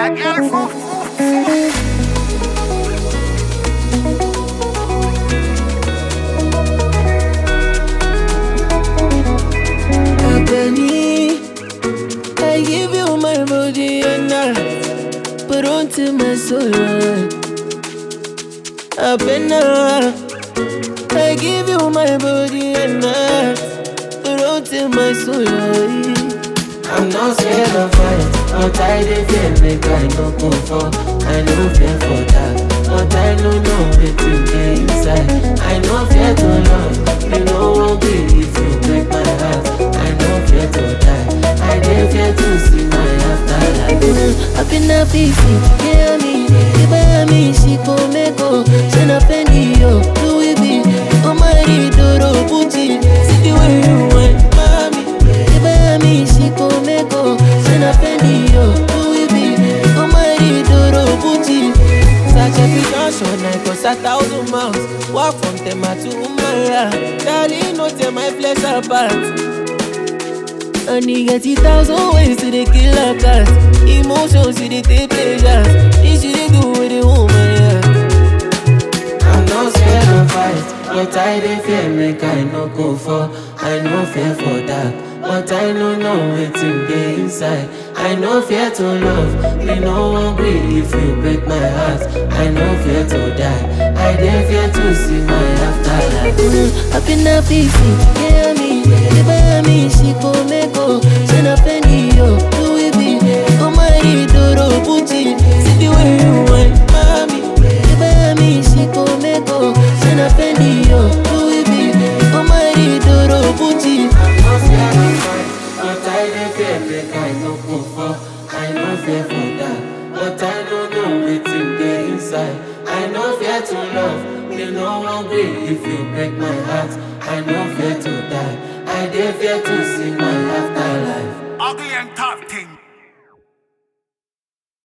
A girl full, full, full. Abeni, I give you my body and heart, put onto my soul. Abena, I give you my body and heart, put onto my soul. I'm not scared of fight, but I dey fear make I no go for. I no fear for that, but I no know wetin dey inside. I no fear to love, you know won't be if you break my heart. I no fear to die, I dey fear to see my afterlife. Mm, I've been a fifi, yeah me, iba mi shiko meko, shana fendi yo, Louis V, Omari Doro Gucci, see the way you went, mami, iba mi shiko meko, shana fendi yo, Louis V, Omari Doro Gucci. Such a fashion, I cross a thousand miles. Walk from Tema to Umaya. Darling, no tear my flesh apart. And he get it thousand ways to the kill a cat. Emotions, to the take pleasures. This shit they do with the woman, yeah. I'm not scared of fight, but I dey fear make I no go for. I no fear for dark, but I no know wetin dey inside. I no fear to love, me no wan gree if you break my heart. I no fear to die, I dey fear to see my afterlife. Mm, I been a fifi, yeah me, iba mi shiko meko, shana fendi yo, Louis V, Omari Doro Gucci, see the way you went, mami. Iba mi shiko meko, shana fendi yo, Louis V, Omari Doro Gucci. I'm not scared of fight, but I dey fear make I no go for. I no fear for that, but I no know wetin dey inside. I no fear to love, me no wan gree if you break my heart. I no fear to die, I dey fear to see my afterlife. Ugly and tough thing.